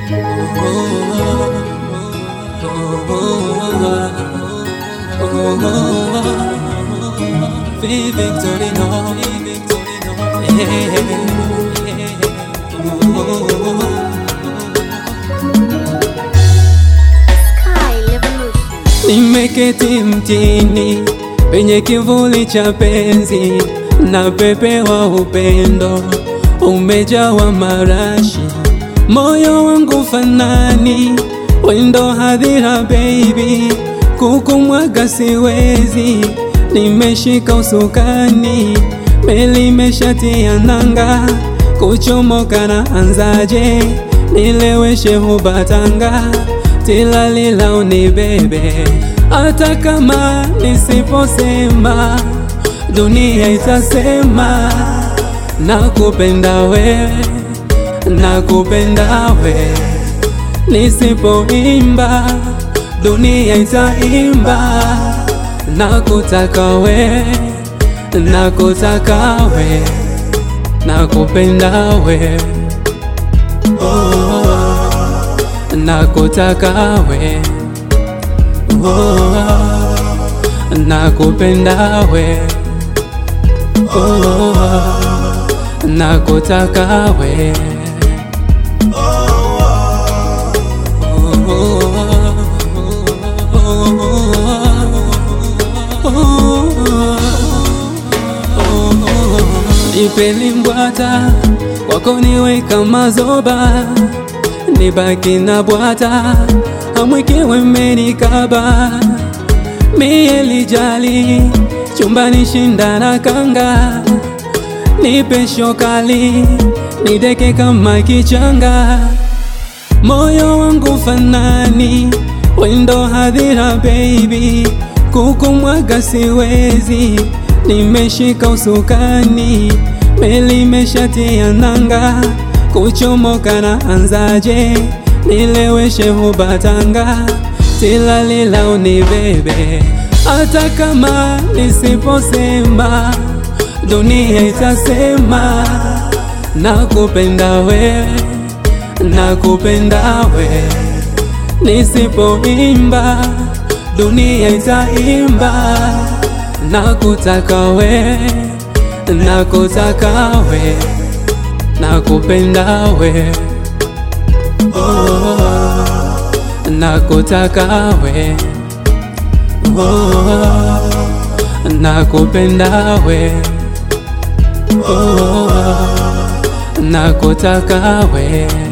Victorino, Sky Revolution. Nimeketi mtini penye kivuli cha penzi na pepe wa upendo umejawa marashi, moyo wangu fanani wendo hadhira baby, kukumwaga siwezi, nimeshika usukani, meli imeshatia nanga, kuchomoka na anzaje, nileweshe hubatanga tilalila unibebe, hata kama nisiposema dunia itasema nakupenda wewe, nakupenda wewe. Nisipoimba dunia itaimba, nakutaka wewe, nakutaka wewe, nakupenda wewe nakutaka we oh, nakupenda we oh, nakutaka we Nipeni mbwata kwako niweka mazoba nibaki na bwata amwekewe menikaba mie lijali chumbani shindana kanga nipe shokali nideke kama kichanga moyo wangu fanani wendo hadhira baby kukumwaga siwezi nimeshika usukani meli imeshatia nanga kuchomoka na anzaje nileweshe hubatanga tilalila unibebe hata kama nisiposema dunia itasema nakupenda wewe nakupenda wewe nisipoimba dunia itaimba nakutaka wewe nakutaka wewe nakupenda we oh, nakutaka we oh, nakupenda we oh, nakutaka we